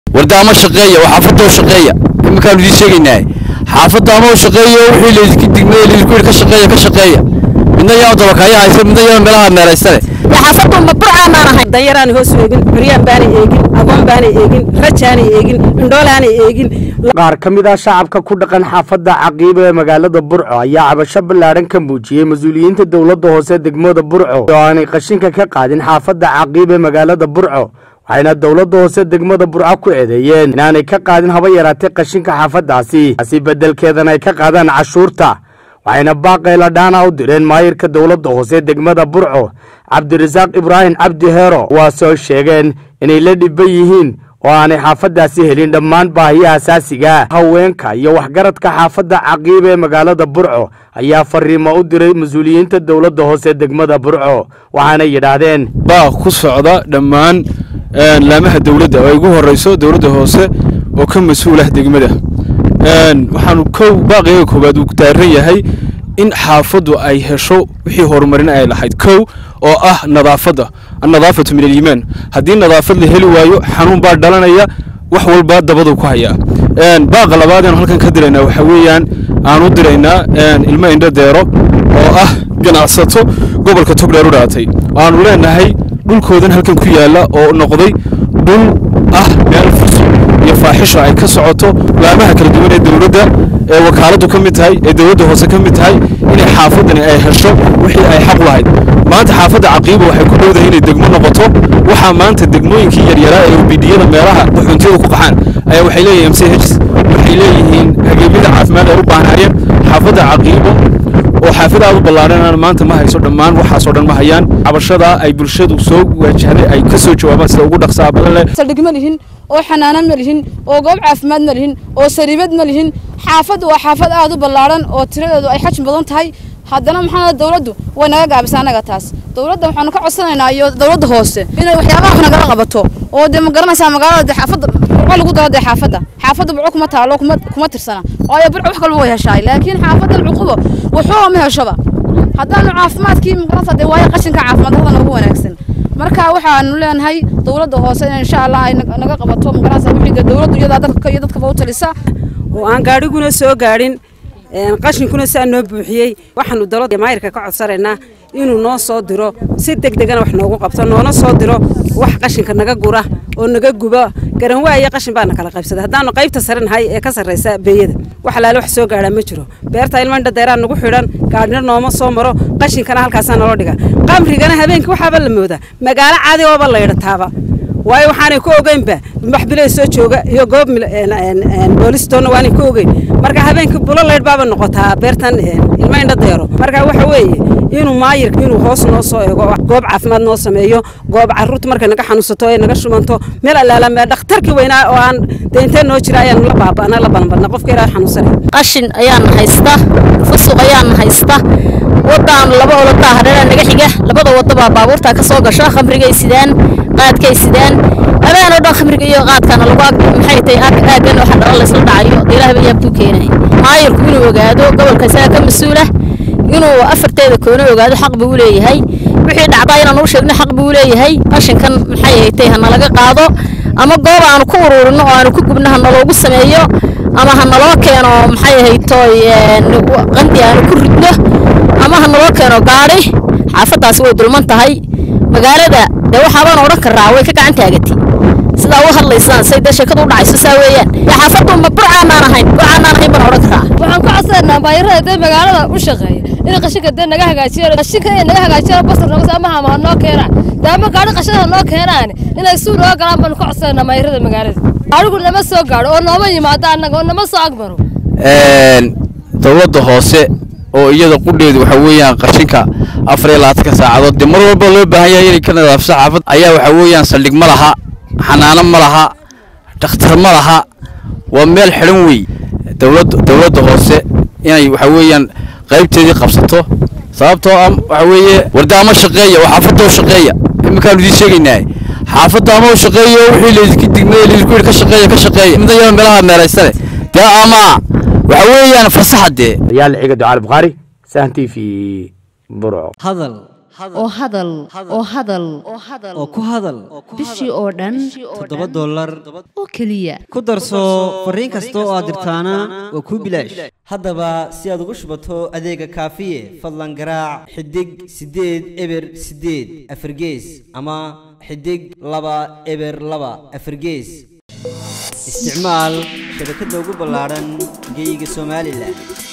warda ama shaqeeya oo xaafadda u shaqeeya iminkaanu idiin sheegaynaa xaafadda ama u shaqeeya oo wixii laydinka digmay laydinku yidhi ka shaqeeya ka shaqeeya midna yaa dabakaya haysa midna yaa meelaha meelaystane xaafaddu ma burcaamaan ahay danyaraan hoos eegin curyaan baanay eegin agoon baanay eegin rajaanay eegin indhoolaanay eegin qaar ka mid ah shacabka ku dhaqan xaafadda caqiiba ee magaalada burco ayaa cabasho ballaadhan ka muujiyey mas-uuliyiinta dowladda hoose degmada burco oo aanay qashinka ka qaadin xaafadda caqiiba ee magaalada burco waxayna dowladda hoose degmada burco ku eedeeyeen inaanay ka qaadin haba yaraatay qashinka xaafaddaasi taasi beddelkeedana ay ka qaadaan cashuurta waxayna baaqayla dhaana u direen maayirka dowladda hoose degmada burco cabdirasaaq ibraahim cabdi heero kuwaasoo sheegeen inay la dhiban yihiin oo aanay xaafaddaasi helin dhammaan baahiyaha asaasiga haweenka iyo waxgaradka xaafadda caqiiba ee magaalada burco ayaa fariimo u diray mas-uuliyiinta dowladda hoose degmada burco waxaana yidhaahdeen baaq ku socda dhammaan laamaha dowladda oo ay ugu horeyso dowladda hoose oo ka mas-uulah degmada waxaanu kow baaqiyaga koowaad uu daaran yahay in xaafaddu ay hesho wixii horumarin ay lahayd kow oo ah nadaafadda annadaafatu min aliimaan haddii nadaafad la heli waayo xanuun baa dhalanaya wax walba dabadu ku hayaa baaqa labaad aanu halkan ka diraynaa waxaa weeyaan aan u diraynaa ilmo indho deero oo ah ganacsato gobolka togdheer u dhaatay aanu leenahay dhulkoodan halkan ku yaalla oo noqday dhul ah meel fusul iyo faaxisho ay ka socoto laamaha kala duwan ee dowladda ee wakaaladdu ka mid tahay ee dowladda hoose ka mid tahay inay xaafaddani ay hesho wixii ay xaq lahayd maanta xaafadda caqiiba waxay ku dhowdahay inay degmo noqoto waxaa maanta degmooyinkii yaryaraa ee obidiyada meelaha xuntiyadu ku qaxaan ayaa waxay leeyihiin m c h waxay leeyihiin hageemyada caafimaad ay u baahnaayeen xaafadda caqiibo oo xaafid aad u ballaadhan maanta ma hayso dhammaan waxaasoo dhan ma hayaan cabashadaa ay bulshadu soo waajahday ay ka soo jawaabaan sida ugu dhaqsaa badan leh saldhig ma lihin oo xanaano ma lihin oo goob caafimaad ma lihin oo sariibad ma lihin xaafaddu waa xaafad aad u ballaadhan oo tiradeedu ay xajm badan tahay haddana maxaa dowladdu way naga gaabisa annaga taas dowladda waxaanu ka codsanaynaa iyo dowladda hoose inay waxyaabaha wax nagala qabato oo dee ma garanaysaa magaalada dee xaafadda burco lagu daro dee xaafadda xaafadda burco kuma taalo kuma kuma tirsana waayo burco wax kalba way heshaay laakiin xaafaddan cuqubo waxuba ma heshoba haddaanu caafimaadkii magaranaysaa dee waayo qashinka caafimaad darada noogu wanaagsan marka waxaanu leenahay dowladda hoose in insha allah ay naga qabato magaranaysaa wixii dee dowladdu iyadaa dadka iyo dadkaba u talisa oo aan gaadhiguna soo gaadhin qashinkuna saa noo buuxiyey waxaanu dowladda maayirka ka codsanaynaa inuu noo soo diro si deg degana wax noogu qabto noona soo diro wax qashinka naga gura oo naga guba garanwaayo qashin baana kala qaybsaday haddaanu qaybta sare nahay ee ka sarraysa beeyada wax alaale wax soo gaadhaa ma jiro beerta ilma indhadeeraa nagu xidhan gaadhina nooma soo maro qashinkana halkaasaa naloo dhiga qamrigana habeenkii waxaaba la moodaa magaalo caadi ooba laydhataaba waayo waxaanay ku ogeynba maxbiley soo jooga iyo goob boolistoonna waanay ku ogeyn marka habeenkii bulo laydh baaba noqotaa beertan ilma indha deero marka waxa weeye inuu maayirka inuu hoos noo soo eego goob caafimaad noo sameeyo goob caruurta markay naga xanuunsato ee naga shubanto meel allaala dhakhtarkii weynaa oo aan deintee noo jira ayaanu la baaba'na la banbanna qofka ilaa xanuunsanaya qashin ayaan haysta fusuq ayaan haysta wadaan laba olodaa hadheera naga xiga labada waddo baa baabuurta ka soo gasho khamrigay sidaan qaadkay sidaan habeen oo dhan khamriga iyo qaadkana lagu ag maxay tahay aagan waxa dhala laysla dhacayo dee ilaah baa yaabtuu keenay maayirku inuu ogaado gobolka isaga ka mas-uula inuu afarteeda koona ogaado xaq buu u leeyahay wixii dhacdaa inaan u sheegno xaq buu u leeyahay qashinkan maxay haytay ha nalaga qaado ama goob aanu ku uruurino oo aanu ku gubno ha naloogu sameeyo ama ha naloo keeno maxay haytoy qandi aanu ku ridno ama ha naloo keeno gaadhi xaafaddaasi way dulman tahay magaalada dee waxaabaan odhan karaa way ka gacan taagati sidaa u hadlaysaan say dee sheekadu u dhacayso saa weeyaan dee xaafaddu ma burcaanaan ahayn burcaanaan ahayn baan odhan karaa waxaan ku codsanaynaa baayirada dee magaalada u shaqeeya in qashinka dee naga hagaajiyaan qashinka inay naga hagaajiyaan basar noqos ama hama ha noo keenaan dee ama gaadhi qashinka ha noo keenaan inay suu noo galaan baan ku codsanaynaa maayirada magaalada gaadhigu nama soo gaadho oo nooma yimaado annaga oo nama soo agmaro dowladda hoose oo iyada qudheedu waxa weeyaan qashinka afar iyo labaatanka saacadood dee mar walba loo baahan yahay inay ka nadaafso xaafad ayaa waxa weeyaan saldhig ma laha xanaano ma laha dhakhtar ma laha waa meel xidhan wey dowladda dowladda hoose inay waxa weeyaan qaybteedii qabsato sababtoo ah waxa weeye warda ama shaqeeya oo xaafadda u shaqeeya iminkaanu idiin sheegaynaa xaafadda ama u shaqeeya oo wixii laydinka digmay laydinku yidhi ka shaqeeya ka shaqeeya midna yaa meelaha meelaystane dee ama waxa weeyaan fasaxa dee ayaa la xiga ducaal bukhaari sahan t v burco hadal oo hadal oo hadal oo ku hadal bishii oo dhan toddoba dollar oo keliya ku darso fariin kasta oo aad dirtaana waa kuu bilaash haddaba si aad ugu shubato adeega kaafiye fadlan garaac xidig siddeed eber siddeed afargees ama xidig laba eber laba afargees isticmaal shabakadda ugu ballaadhan geeyiga somalilan